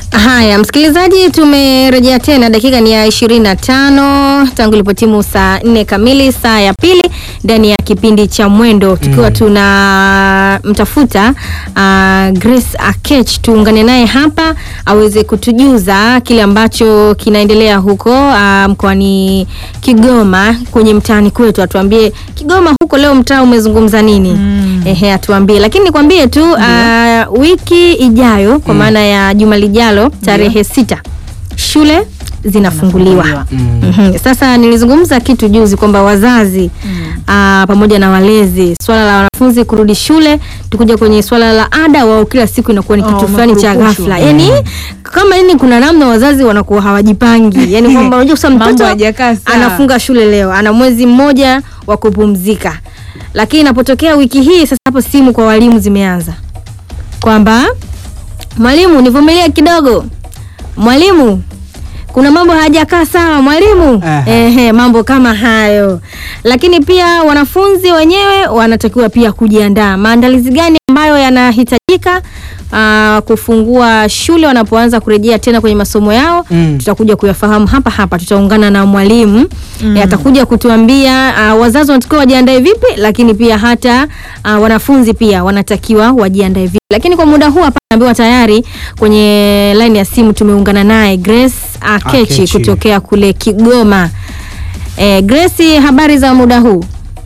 Haya, msikilizaji, tumerejea tena, dakika ni ya ishirini na tano tangu ilipotimu saa nne kamili saa ya pili ndani ya kipindi cha Mwendo tukiwa tuna mtafuta uh, Grace Akech, tuungane naye hapa aweze kutujuza kile ambacho kinaendelea huko uh, mkoani Kigoma kwenye mtaani kwetu, atuambie Kigoma huko leo mtaa umezungumza nini? Mm. Ehe, atuambie, lakini nikwambie tu uh, wiki ijayo kwa maana ya juma lijalo tarehe sita shule zinafunguliwa. Mhm. Sasa nilizungumza kitu juzi kwamba wazazi ah, pamoja na walezi, swala la wanafunzi kurudi shule, tukuja kwenye swala la ada, wao kila siku inakuwa ni Oh, kitu fulani cha makurupushwa. ghafla, yani kama yani kuna namna wazazi wanakuwa hawajipangi, yani kwamba unajua sasa Mambo mtoto hayajakaa sawa. anafunga shule leo, ana mwezi mmoja wa kupumzika, lakini inapotokea wiki hii sasa, hapo simu kwa walimu zimeanza kwamba mwalimu, nivumilie kidogo, mwalimu kuna mambo hayajakaa sawa mwalimu. Aha. Ehe, mambo kama hayo. Lakini pia wanafunzi wenyewe wanatakiwa pia kujiandaa. Maandalizi gani ambayo yanahitajika aa, kufungua shule wanapoanza kurejea tena kwenye masomo yao Mm. tutakuja kuyafahamu hapa hapa. Tutaungana na mwalimu Eh, atakuja kutuambia aa, wazazi wanatakiwa wajiandae vipi, lakini pia hata aa, wanafunzi pia wanatakiwa wajiandae vipi. Lakini kwa muda huu hapa naambiwa tayari kwenye line ya simu tumeungana naye Grace Akechi Akechi. kutokea kule Kigoma. Eh, Grace, habari za muda huu?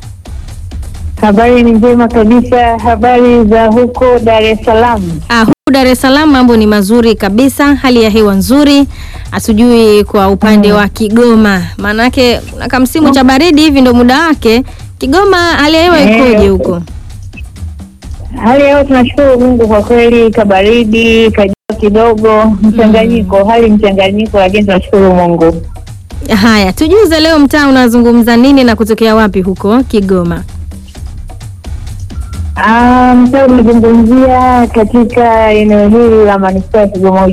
Habari ni njema kabisa. Habari za huko Dar es Salaam? Ah, huku Dar es Salaam mambo ni mazuri kabisa, hali ya hewa nzuri. Hatujui kwa upande wa Kigoma, maanake kuna kamsimu cha baridi hivi ndo muda wake. Kigoma hali ya hewa Eh. ikoje huko? Hali ya hewa tunashukuru Mungu kwa kweli, kabaridi kajua kidogo, mchanganyiko, hali mchanganyiko, lakini tunashukuru Mungu. Haya, tujuze leo mtaa unazungumza nini na kutokea wapi huko Kigoma? Ah, Mtaa umezungumzia katika eneo hili la manispaa ya Kigoma